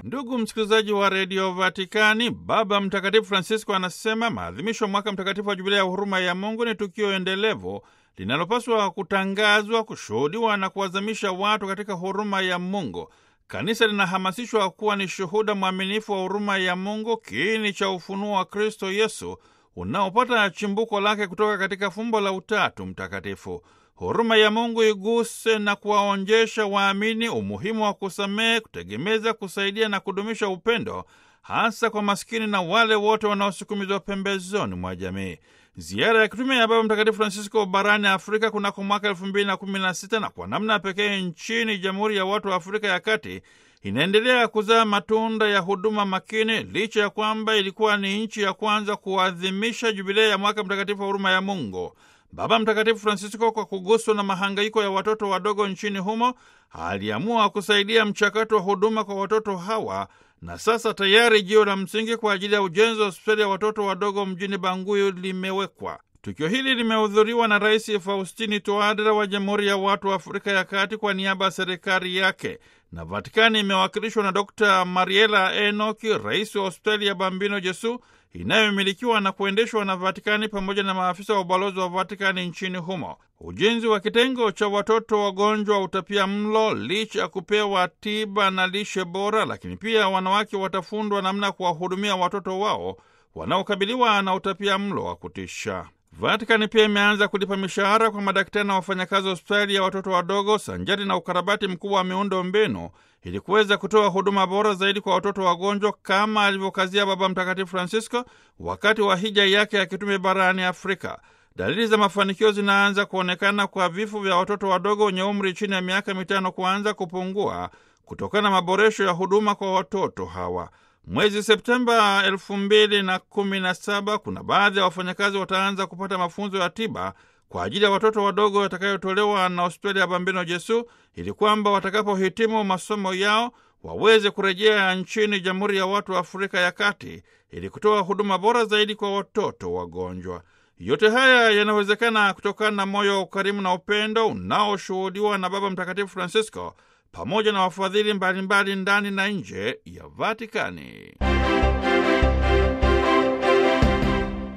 Ndugu msikilizaji wa redio Vatikani, Baba Mtakatifu Francisco anasema maadhimisho ya mwaka mtakatifu wa jubilia ya huruma ya Mungu ni tukio endelevu linalopaswa kutangazwa, kushuhudiwa na kuwazamisha watu katika huruma ya Mungu. Kanisa linahamasishwa kuwa ni shuhuda mwaminifu wa huruma ya Mungu, kiini cha ufunuo wa Kristo Yesu unaopata chimbuko lake kutoka katika fumbo la Utatu Mtakatifu. Huruma ya Mungu iguse na kuwaonjesha waamini umuhimu wa kusamehe, kutegemeza, kusaidia na kudumisha upendo, hasa kwa maskini na wale wote wanaosukumizwa pembezoni mwa jamii. Ziara ya kitume ya Baba Mtakatifu Francisco barani Afrika kunako mwaka elfu mbili na kumi na sita na kwa namna pekee nchini Jamhuri ya Watu wa Afrika ya Kati inaendelea kuzaa matunda ya huduma makini, licha ya kwamba ilikuwa ni nchi ya kwanza kuadhimisha jubilei ya mwaka mtakatifu wa huruma ya Mungu. Baba Mtakatifu Francisco, kwa kuguswa na mahangaiko ya watoto wadogo nchini humo, aliamua kusaidia mchakato wa huduma kwa watoto hawa, na sasa tayari jiwe la msingi kwa ajili ya ujenzi wa hospitali ya watoto wadogo mjini Banguyu limewekwa. Tukio hili limehudhuriwa na Rais Faustini Toadera wa Jamhuri ya Watu wa Afrika ya Kati kwa niaba ya serikali yake, na Vatikani imewakilishwa na Dr Mariela Enoki, rais wa hospitali ya Bambino Jesu inayomilikiwa na kuendeshwa na Vatikani pamoja na maafisa wa ubalozi wa Vatikani nchini humo. Ujenzi wa kitengo cha watoto wagonjwa wa utapia mlo, licha ya kupewa tiba na lishe bora, lakini pia wanawake watafundwa namna ya kuwahudumia watoto wao wanaokabiliwa na utapia mlo wa kutisha. Vatikani pia imeanza kulipa mishahara kwa madaktari na wafanyakazi wa hospitali ya watoto wadogo sanjari na ukarabati mkubwa wa miundo mbinu ili kuweza kutoa huduma bora zaidi kwa watoto wagonjwa kama alivyokazia Baba Mtakatifu Francisco wakati wa hija yake ya kitume barani Afrika. Dalili za mafanikio zinaanza kuonekana kwa vifo vya watoto wadogo wenye umri chini ya miaka mitano kuanza kupungua kutokana na maboresho ya huduma kwa watoto hawa. Mwezi Septemba elfu mbili na kumi na saba kuna baadhi ya wafanyakazi wataanza kupata mafunzo ya tiba kwa ajili ya watoto wadogo yatakayotolewa na hospitali ya Bambino Jesu ili kwamba watakapohitimu masomo yao waweze kurejea nchini Jamhuri ya Watu wa Afrika ya Kati ili kutoa huduma bora zaidi kwa watoto wagonjwa. Yote haya yanawezekana kutokana na moyo wa ukarimu na upendo unaoshuhudiwa na Baba Mtakatifu Francisco pamoja na wafadhili mbalimbali ndani na nje ya Vatikani.